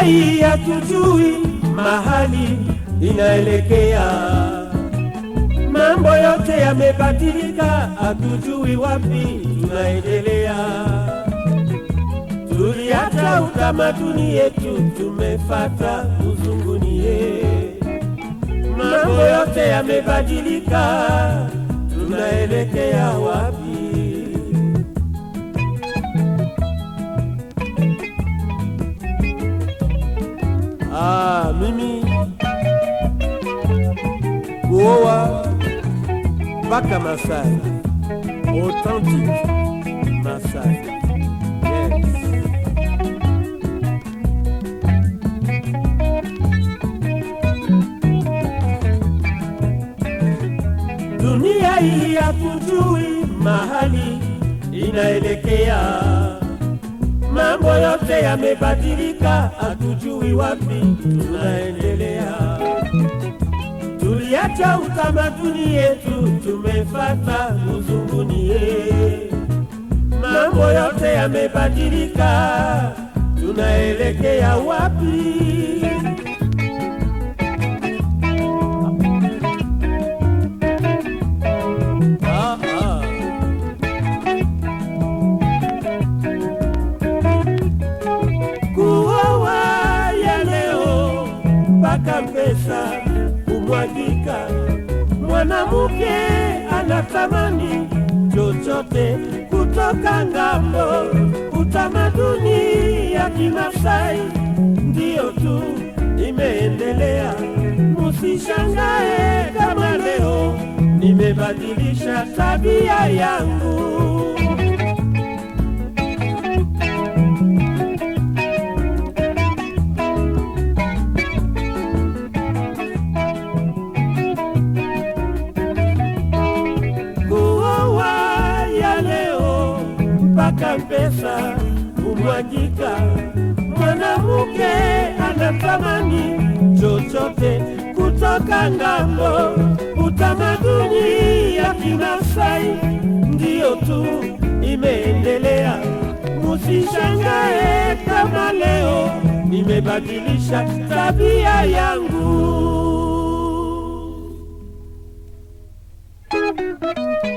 hii hatujui mahali inaelekea. Mambo yote yamebadilika, hatujui wapi tunaendelea. Tuliacha utamaduni yetu, tumefata uzungunie. Mambo yote yamebadilika, tunaelekea wapi? Ah, mimi kuoa mpaka Masai, authentic Masai. Yes. Dunia hii hatujui mahali inaelekea. Mambo yote yamebadilika, hatujui wapi tunaendelea. Tuliacha utamaduni yetu, tumefata uzungunie. Mambo yote yamebadilika, tunaelekea wapi? Ah, ah. kuoa ya leo mpaka pesa kumwagika. Mwanamke anatamani chochote kutoka ngambo. Utamaduni ya Kimasai ndiyo tu imeendelea. Musishangae kama leo nimebadilisha tabia yangu. kuoa ya leo mpaka pesa kumwagika. Mwanamke anatamani chochote kutoka ngambo. Utamaduni ya Kimasai ndiyo tu imeendelea. Musishangae kama leo nimebadilisha tabia yangu.